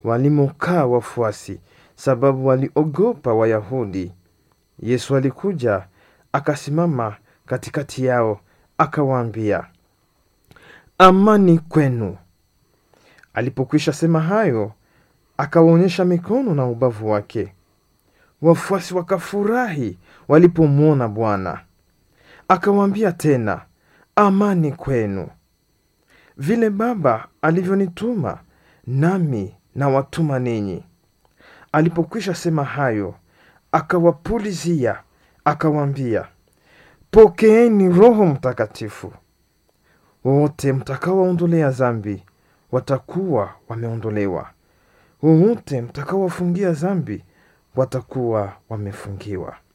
walimokaa wafuasi, sababu waliogopa Wayahudi. Yesu alikuja akasimama katikati yao, akawaambia, amani kwenu. Alipokwisha sema hayo, akawaonyesha mikono na ubavu wake. Wafuasi wakafurahi walipomwona Bwana. Akawaambia tena, amani kwenu. Vile Baba alivyonituma, nami nawatuma ninyi. Alipokwisha sema hayo, akawapulizia, akawaambia, pokeeni Roho Mtakatifu. Wote mtakaowaondolea dhambi watakuwa wameondolewa, wowote mtakaowafungia dhambi watakuwa wamefungiwa.